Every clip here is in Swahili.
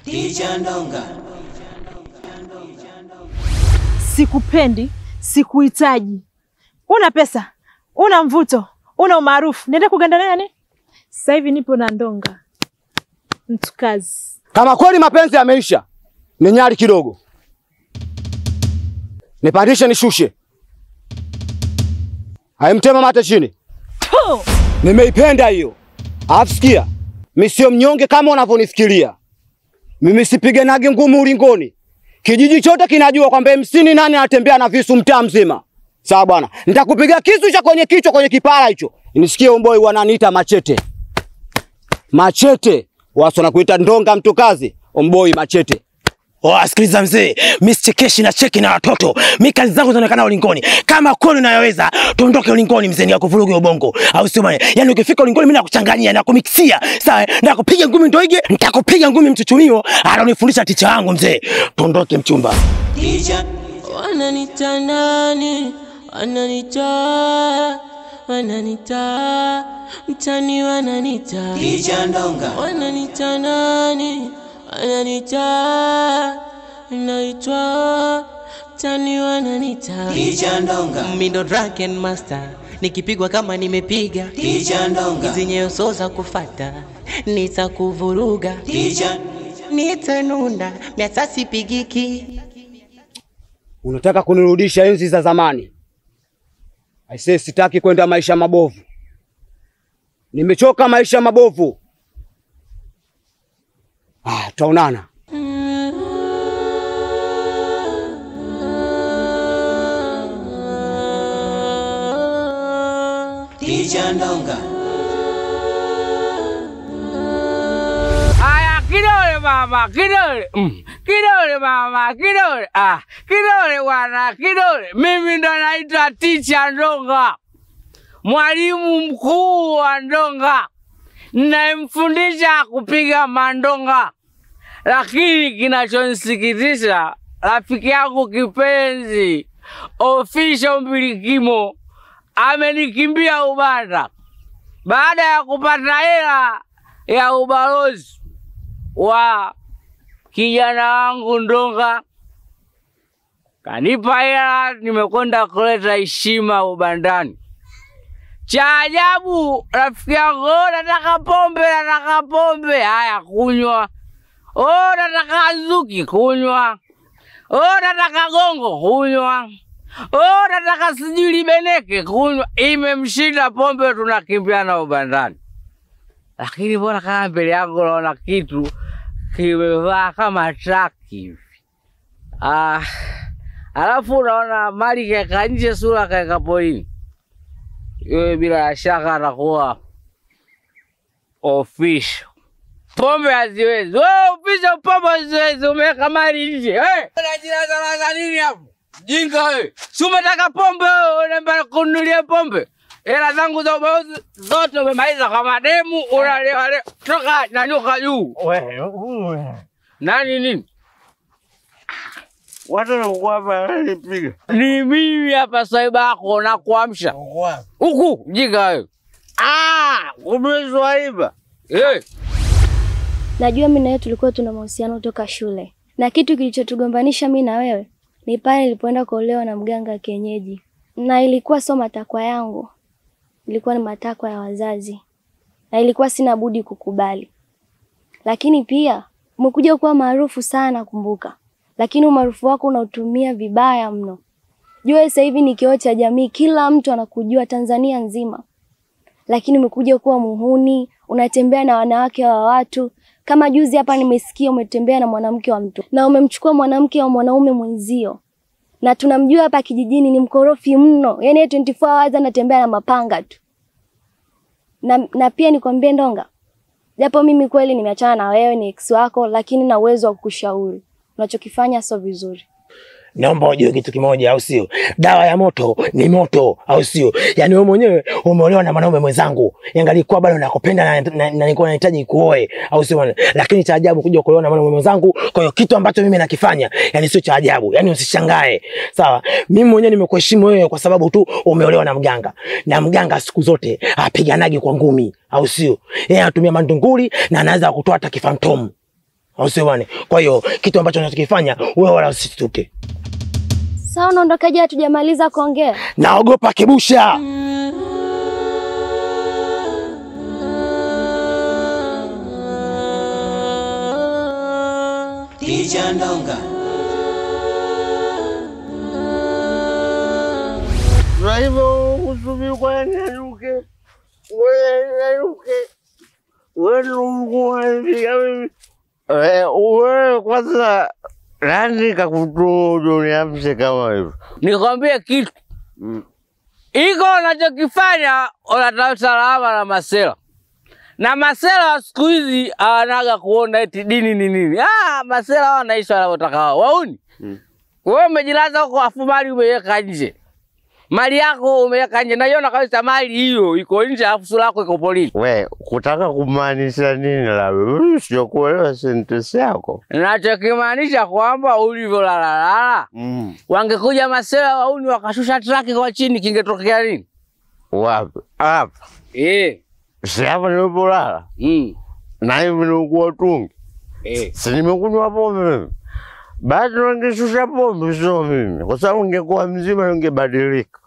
Sikupendi, sikuhitaji. Una pesa, una mvuto, una umaarufu, niende kuganda nani? Sasa hivi nipo na ndonga, mtu kazi. Kama kweli mapenzi yameisha, ni nyari kidogo, nipandishe nishushe, haimtema mate chini. Tu! Nimeipenda hiyo. Alafu sikia, mi sio mnyonge kama unavyonifikiria. Mimi sipiganagi ngumu ulingoni. Kijiji chote kinajua kwamba MC ni nani anatembea na visu mtaa mzima. Sawa bwana, nitakupiga kisu cha kwenye kichwa kwenye kipara hicho. Nisikie umboi wananiita machete. Machete. Watu wanakuita ndonga mtu kazi. Omboi machete. Oh, sikiliza mzee, mi sichekeshi na cheki na watoto. Mi kazi zangu zinaonekana ulingoni. Kama kweli unayoweza, tuondoke ulingoni mzee, nikakuvuruge ubongo. Au sio bwana? Yaani ukifika ulingoni mimi nakuchanganyia, nakumixia. Sawa? Nakupiga ngumi ndoige, nitakupiga ngumi mchuchumio. Alonifundisha ticha wangu mzee. Tuondoke mchumba. Wananita nani? Wananita wananita mtani wananita wananita nani? Wananita naitwa mtani wananita Mindo Dragon Master nikipigwa kama nimepiga hizi nyeso za kufata nitakuvuruga nitanunda miasasi pigiki Unataka kunirudisha enzi za zamani. Aisee, sitaki kwenda maisha mabovu. Nimechoka maisha mabovu. Ah, tutaonana. Aya, kidole mama, kidole. Mm. Kidole mama, kidole. Ah, kidole bwana, kidole. Mimi ndo naitwa Ticha Ndonga, mwalimu mkuu wa ndonga, ninayemfundisha kupiga mandonga. Lakini kinachonisikitisha, rafiki yangu kipenzi Official Mbilikimo amenikimbia Ubanda baada ya kupata hela ya ubalozi wa kijana wangu Ndonga. Kanipa hela, nimekwenda kuleta heshima Ubandani. Cha ajabu, rafiki yangu, "Oh, nataka pombe, nataka pombe. Haya, kunywa. Oh, nataka nzuki, kunywa. Oh, nataka gongo, kunywa. Oh, nataka sijui libeneke, kunywa. Imemshinda pombe, tunakimbiana Ubandani lakini mbona kama mbele yangu naona kitu kimevaa kama traki hivi. Ah, alafu unaona mali kaeka nje, sura kaeka porini. Yeye bila shaka atakuwa official. Pombe haziwezi. Wewe official pombe haziwezi, umeweka mali nje. Eh, unajinazanaza nini hapo? Jinga wewe. Si umetaka pombe wewe, unaenda kununulia pombe. Hela zangu za ubalozi zote umemaliza kwa mademu, unalewa leo. Toka nyanyuka juu. Nani nini? Watu wanakuwa hapa wananipiga. Ni mimi hapa saiba yako na kuamsha. Huku jinga wewe. Ah, umezwaiba. Eh, Najua mimi na wewe tulikuwa tuna mahusiano toka shule, na kitu kilichotugombanisha mimi na wewe ni pale nilipoenda kuolewa na mganga wa kienyeji, na ilikuwa sio matakwa yangu, ilikuwa ni matakwa ya wazazi, na ilikuwa sina budi kukubali. Lakini pia umekuja kuwa maarufu sana, kumbuka, lakini umaarufu wako unautumia vibaya mno. Jua sasa hivi ni kioo cha jamii, kila mtu anakujua Tanzania nzima, lakini umekuja kuwa muhuni, unatembea na wanawake wa watu. Kama juzi hapa nimesikia umetembea na mwanamke wa mtu na umemchukua mwanamke wa mwanaume mwenzio, na tunamjua hapa kijijini ni mkorofi mno, yaani yeye 24 hours anatembea na mapanga tu. Na, na pia nikwambie Ndonga, japo mimi kweli nimeachana na wewe, ni ex wako, lakini na uwezo wa kukushauri unachokifanya sio vizuri. Naomba ujue kitu kimoja, au sio? Dawa ya moto ni moto, au sio? Yaani wewe mwenyewe umeolewa na mwanaume mwenzangu, yangalikuwa bado nakupenda na, na, na nilikuwa nahitaji kuoe, au sio bwana? Lakini cha ajabu kuja kuolewa na mwanaume mwenzangu. Kwa hiyo kitu ambacho mimi nakifanya, yani sio cha ajabu, yani usishangae, sawa? Mimi mwenyewe nimekuheshimu wewe kwa sababu tu umeolewa na mganga, na mganga siku zote apiganagi kwa ngumi, au sio? Yeye anatumia mandunguli na anaweza kutoa hata kifantomu au sio bwana? Kwa hiyo kitu ambacho unachokifanya wewe wala usituke. Sawa, unaondokaje? Hatujamaliza kuongea. Naogopa kibusha. Tija Ndonga. Na hivyo kusubiri kwa nyanyuke, wewe nyanyuke, wewe Mungu wanifika mimi. Eh, Wewe kwanza nani kakutuma uje uniamshe kama hivyo? Nikwambie kitu Mm. iko unachokifanya, unatafuta salama na masela na masela wa siku hizi hawanaga kuona eti dini ni nini. Ah, masela wanaishi wanavyotaka wao. Wauni Mm. wewe umejilaza huko, afu mali umeweka nje, mali yako umeweka nje, naiona kabisa mali hiyo iko nje, afu sura yako iko polini. We, kutaka kumaanisha nini labda? Mimi sijakuelewa sentensi yako. Nachokimaanisha kwamba ulivyolalala, Mm. wangekuja masela wauni wakashusha traki kwa chini, kingetokea nini? Wapi? Hapa. Eh, Si hapa nilipolala. mm, Na hivi nilikuwa tungi. eh. Si nimekunywa pombe mimi. Basi wangeshusha pombe, sio mimi, kwa sababu ningekuwa mzima ningebadilika,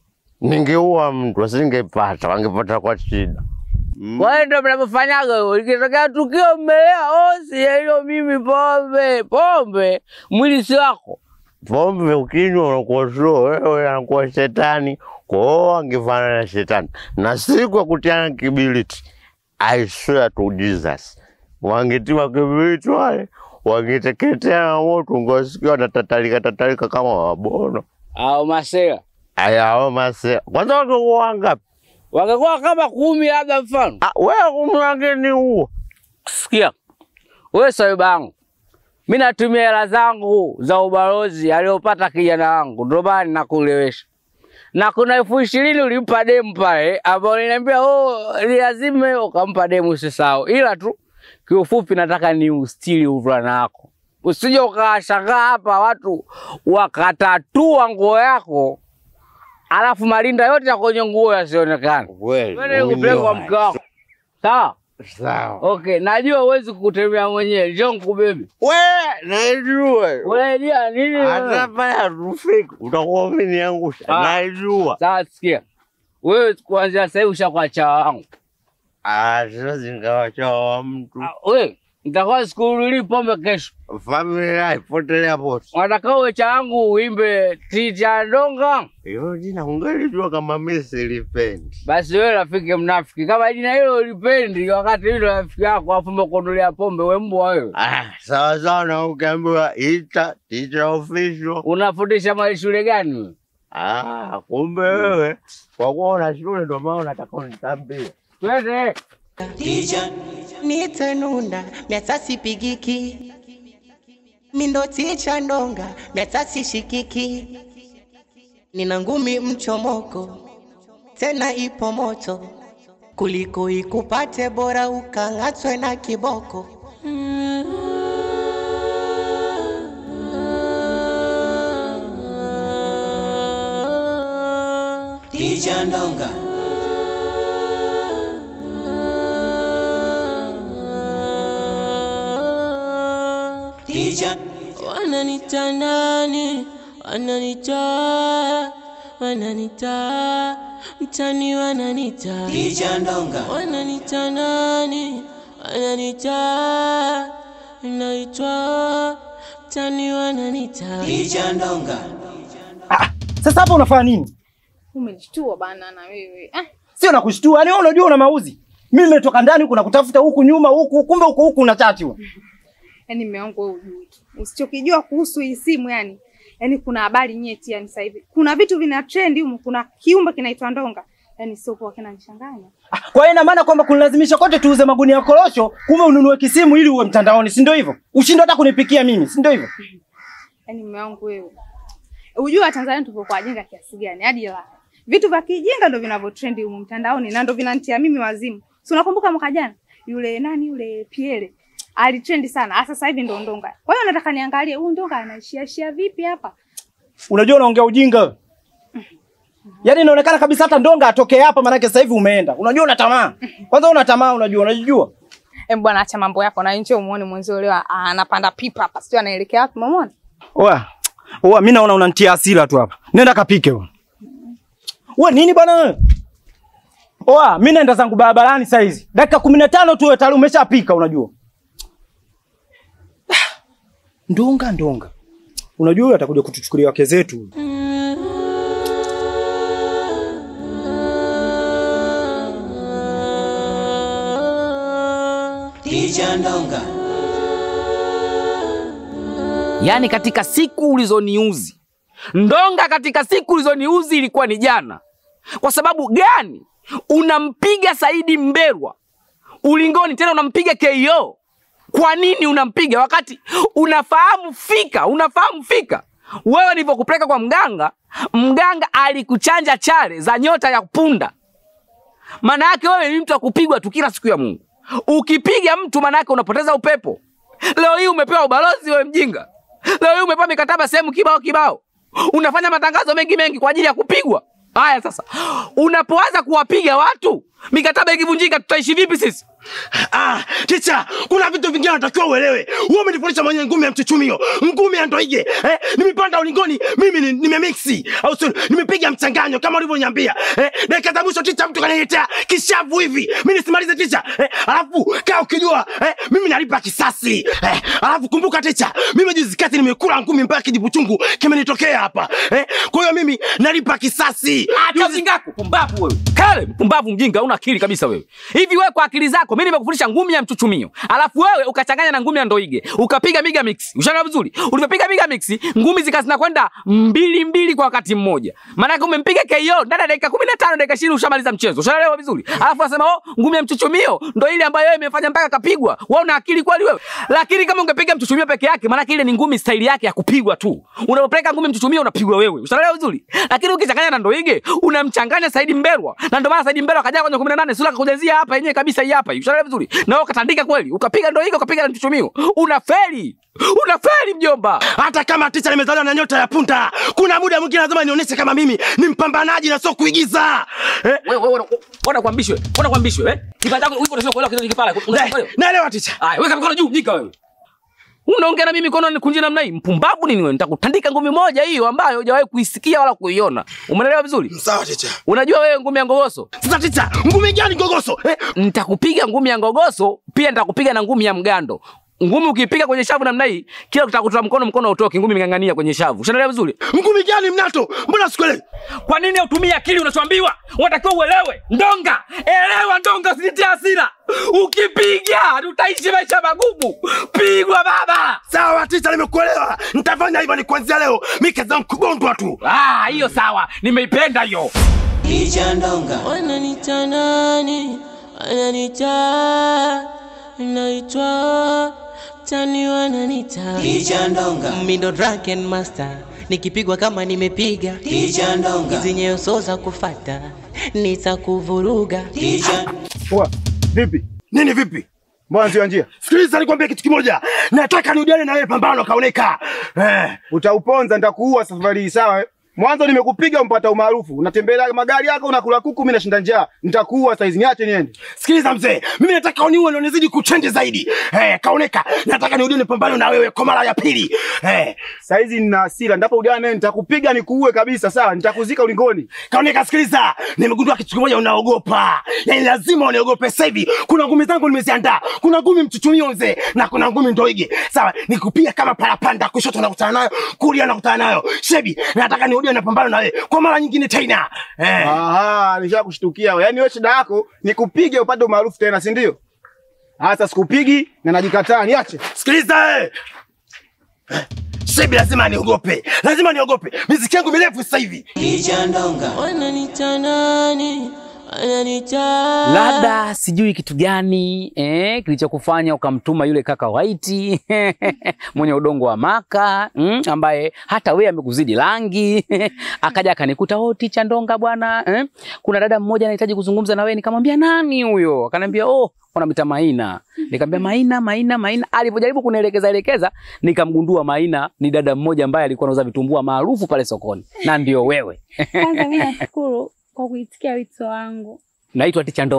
ningeua mtu asingepata, wangepata kwa shida. Mm. Kwa hiyo ndio mnavyofanyaga hivyo. Ikitokea tukio mmelewa, oh, si hiyo mimi pombe. Pombe mwili si wako. Pombe ukinywa unakuwa sio wewe, anakuwa shetani. Kwa hiyo wangefanana na shetani, na siku ya kutiana kibiriti, I swear to Jesus, wangetiwa kibiriti wale wangeteketea na moto, ungewasikia wanatatalika tatalika kama wabono. Au masela Aya, mase kwanza wangekuwa wangapi? wangekuwa kama kumi labda mfano. Ah, wewe kumi wangeni huo Sikia wewe, swaiba yangu, mi natumia hela zangu za ubalozi aliopata kijana wangu, ndio maana nakulewesha na kuna elfu ishirini ulimpa demu pale, ambao niliambia oh, lazime ukampa demu, usisahau. Ila tu kiufupi, nataka ni ustili uvulana wako, usije ukawashangaa hapa watu wakatatua nguo yako alafu malinda yote ya kwenye nguo yasionekane. kweli. Wewe nikupeleke kwa mke wako, sawa? Sawa. Okay, najua huwezi kutembea mwenyewe, njoo nikubebe. Wewe najua. Unaidia nini? wewe? Hata pale hatufiki utakuwa umeniangusha. Ah. Najua. Sawa, sikia wewe, kuanzia sasa hivi ushakuwa chawa wangu. Ah, siwezi nikawachawa wa mtu. Ah, Wewe nitakuwa sikurudii pombe kesho, Familia ipotelea pote. unataka uwe cha wangu uimbe Tija Ndonga. Hiyo jina ungelijua kama mimi silipendi. Basi wewe rafiki mnafiki, kama jina hilo ulipendi, wakati hilo rafiki yako afu umekunulia pombe, we mbwa wewe. Ah, sawa sawa na ukiambiwa ita teacher official. Unafundisha mali shule gani wewe? Ah, kumbe wewe kwa kuwa una shule ndio maana unataka unitambie. Twende. Tija nitanunda miatasi pigiki mindo Tija Ndonga miatasi shikiki nina ngumi mchomoko tena ipo moto kuliko ikupate bora ukang'atwe na kiboko Tija Ndonga Tija wananita nani wananita wananita mtani wananita Tija Ndonga wananita nani wananita naitwa mtani wananita Tija Ndonga Sasa hapa unafanya nini? Umenishtua bana na wewe. Ah, Sio nakushtua, yani wewe unajua una mauzi. Mimi nimetoka ndani huku nakutafuta huku nyuma huku, kumbe huku huku una chati wewe. yani mume wangu wewe hujui. tu. Usichokijua kuhusu hii simu yani. Yani kuna habari nyeti yani sasa hivi. Kuna vitu vina trend humu, kuna kiumbe kinaitwa ndonga. Yani sio kwa kinanichanganya. Ah, Kwa hiyo ina maana kwamba kunilazimisha kote tuuze magunia ya korosho, kumbe ununue kisimu ili uwe mtandaoni, si ndio hivyo? Ushindwe hata kunipikia mimi, si ndio hivyo? Yani mume wangu wewe. Unajua Tanzania tupo kwa ajinga kiasi gani hadi la. Vitu vya kijinga ndio vinavyo trend humu mtandaoni na ndio vinanitia mimi wazimu. Si unakumbuka mwaka jana? Yule nani yule Piele alitrendi sana. Sasa sasa hivi ndo ndonga. Kwa hiyo nataka niangalie huyu ndonga anaishia shia vipi hapa? Unajua unaongea ujinga wewe. Yaani inaonekana kabisa hata ndonga atoke hapa maanake sasa hivi umeenda. Unajua una tamaa. Kwanza una tamaa unajua, unajijua. Em bwana, acha mambo yako na nje umuone mwenzio leo ah, anapanda pipa hapa, sio anaelekea wapi? Umeona? Oa. Oa, mimi naona unanitia hasira tu hapa. Nenda kapike wewe. Wewe nini bwana wewe? Oa, mimi naenda zangu barabarani saa hizi. Dakika 15 tu wewe tayari umeshapika unajua. Ndonga ndonga. Unajua huyu atakuja kutuchukulia wake zetu. Tija Ndonga. Yaani katika siku ulizoniuzi Ndonga, katika siku ulizoniuzi ilikuwa ni jana. Kwa sababu gani? Unampiga Saidi Mberwa ulingoni, tena unampiga KO. Kwa nini unampiga wakati unafahamu fika, unafahamu fika wewe nilivyokupeleka kwa mganga, mganga alikuchanja chale za nyota ya punda. Maana yake wewe ni mtu wa kupigwa tu kila siku ya Mungu. Ukipiga mtu, maana yake unapoteza upepo. Leo hii umepewa ubalozi, wewe mjinga. Leo hii umepewa mikataba sehemu kibao kibao, unafanya matangazo mengi mengi kwa ajili ya kupigwa. Haya sasa, unapoanza kuwapiga watu, mikataba ikivunjika, tutaishi vipi sisi? Ah, ticha, kuna vitu vingine natakiwa uelewe. Wewe umenifundisha mwenye ngumi ya mchuchumio, ngumi ya ndoige. Eh, nimepanda ulingoni, mimi ni- nimemixi au sio? Nimepiga mchanganyo kama ulivyoniambia. Eh, dakika za mwisho ticha, mtu kaniletea kishavu hivi. Mimi nisimalize ticha. Eh, alafu kaa ukijua, eh, mimi nalipa kisasi. Eh, alafu kumbuka ticha, mimi juzi kati nimekula ngumi mpaka kijibu chungu kimenitokea hapa. Eh, kwa hiyo mimi nalipa kisasi. Acha ujinga wako, pumbavu wewe. Kale, mpumbavu mjinga, una akili kabisa wewe. Hivi wewe kwa akili zako, mimi nimekufundisha ngumi ya mchuchumio. Alafu wewe ukachanganya na ngumi ya ndoige. Ukapiga miga mix. Ushaelewa vizuri? Ulivyopiga miga mix, ngumi zikazina kwenda mbili mbili kwa wakati mmoja. Maana yake umempiga KO ndani ya dakika 15 dakika 20 ushamaliza mchezo. Ushaelewa vizuri? Alafu unasema oh, ngumi ya mchuchumio ndio ile ambayo wewe imefanya mpaka kapigwa. Wewe una akili kweli wewe? Lakini kama ungepiga mchuchumio peke yake, maana yake ile ni ngumi style yake ya kupigwa tu. Unapopeleka ngumi mchuchumio unapigwa wewe. Ushaelewa vizuri? Lakini ukichanganya na ndoige, unamchanganya Saidi Mberwa. Na ndio maana Saidi Mberwa akaja kwenye 18 sura akakujazia hapa yenyewe kabisa hii hapa. hii. Ushaelewa vizuri? Na wewe ukatandika kweli. Ukapiga ndoige, ukapiga na mchuchumio. Unafeli. Unafeli mjomba. hata kama ticha nimezaliwa na nyota ya punda, kuna muda mwingine lazima nionyeshe kama mimi ni mpambanaji na sio kuigiza. Eh? Wewe wewe ona kuambishwe. Ona kuambishwe, eh? Kipanda chako uko unasema kuelewa kitu kipala. Na- Naelewa ticha. Haya, weka mikono juu, jika wewe. Unaongea na mimi mikono nikunje namna hii? Mpumbavu nini wewe? Nitakutandika ngumi moja hiyo ambayo hujawahi kuisikia wala kuiona. Umeelewa vizuri? Sawa ticha. Unajua wewe ngumi ya ngogoso? Sasa ticha, ngumi gani gogoso? Eh? Nitakupiga ngumi ya ngogoso, pia nitakupiga na ngumi ya mgando. Ngumi ukipiga kwenye shavu namna hii, kila utakutoa mkono mkono utoke, ngumi imeng'ang'ania kwenye shavu. Ushaelewa vizuri? Ngumi gani mnato? Mbona sikuelewi? Kwa nini utumie akili unachoambiwa? Unatakiwa uelewe. Ndonga, elewa ndonga, usinitie hasira. Ukipiga tutaishi maisha magumu. Pigwa baba. Sawa ticha, nimekuelewa. Nitafanya hivyo ni kuanzia leo. Mimi kazi yangu kugondwa tu. Ah, hiyo sawa. Nimeipenda hiyo. Tija Ndonga. Wananiita nani? Wananiita naitwa tani wananiita Tija Ndonga. Mimi ndo Dragon Master, nikipigwa kama nimepiga Tija Ndonga. hizi nyeso za kufata nitakuvuruga. Tija Poa. Vipi? Nini vipi? Mbona sio njia? Sikiliza nikwambie kitu kimoja. Nataka niudiane na wewe pambano kaoneka. Eh. Utauponza nitakuua safari hii sawa? eh? Mwanzo nimekupiga umpata umaarufu. Unatembelea magari yako unakula kuku mimi nashinda njaa. Nitakuua saizi niache niende. Sikiliza mzee, mimi nataka uniue na unizidi kuchende zaidi. Eh, kaoneka. Nataka niudiane pambano na wewe kwa mara ya pili. Eh. Saizi nina hasira, ndapo udiane nitakupiga nikuue kabisa sawa? Nitakuzika ulingoni. Kaoneka, sikiliza, nimegundua kitu kimoja, unaogopa. Yaani lazima uniogope sasa hivi. Kuna ngumi zangu nimeziandaa, kuna ngumi mchuchumio mzee, na kuna ngumi ndoige. Sawa, nikupiga kama parapanda, kushoto nakutana nayo, kulia nakutana nayo. Shebi, nataka nirudie na pambano na wewe kwa mara nyingine tena. Eh. Aha, nishakushtukia wewe. Yaani wewe shida yako nikupige upate umaarufu tena, si ndio? Sasa sikupigi na najikataa, niache. Sikiliza eh. Eh, Shebi lazima niogope, lazima niogope. Miziki yangu mirefu sasa hivi. Tija Ndonga. Wananiita nani? Wananiita labda sijui kitu gani eh, kilichokufanya ukamtuma yule kaka White mwenye udongo wa maka mm, ambaye hata wewe amekuzidi rangi akaja akanikuta oh, ticha Ndonga bwana eh, kuna dada mmoja anahitaji kuzungumza na wewe. Nikamwambia nani huyo? Akaniambia oh, wanamwita Maina. Nikamwambia Maina, Maina, Maina. Alipojaribu kunielekeza elekeza, nikamgundua Maina ni dada mmoja ambaye alikuwa anauza vitumbua maarufu pale sokoni, na ndio wewe. Kwanza mimi nashukuru kwa kuitikia wito wangu. Naitwa Ticha Ndonga,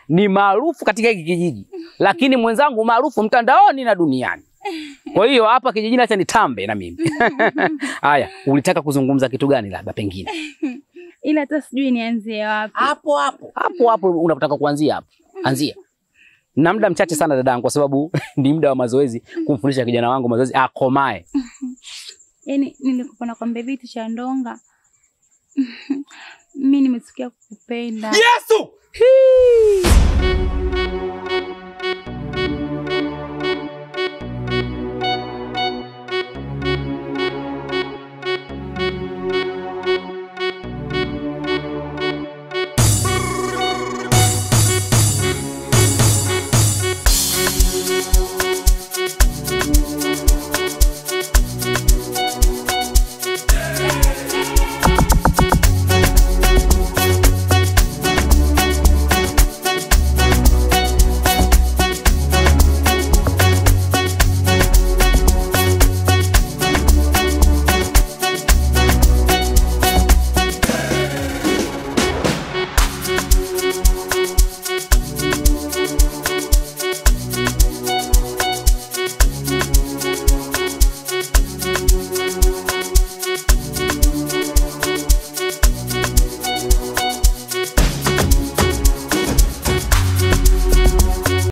ni maarufu katika hiki kijiji, lakini mwenzangu maarufu mtandaoni na duniani. Kwa hiyo hapa kijijini acha nitambe na mimi. Haya, ulitaka kuzungumza kitu gani labda pengine? Ila hata sijui nianzie wapi. Hapo hapo. Hapo hapo unapotaka kuanzia hapo. Anzia. Na muda mchache sana dadangu kwa sababu ni muda wa mazoezi kumfundisha kijana wangu mazoezi akomae. Yaani nilikuwa nakwambia vitu cha ndonga. Mimi nimetukia kukupenda. Yesu! Hii!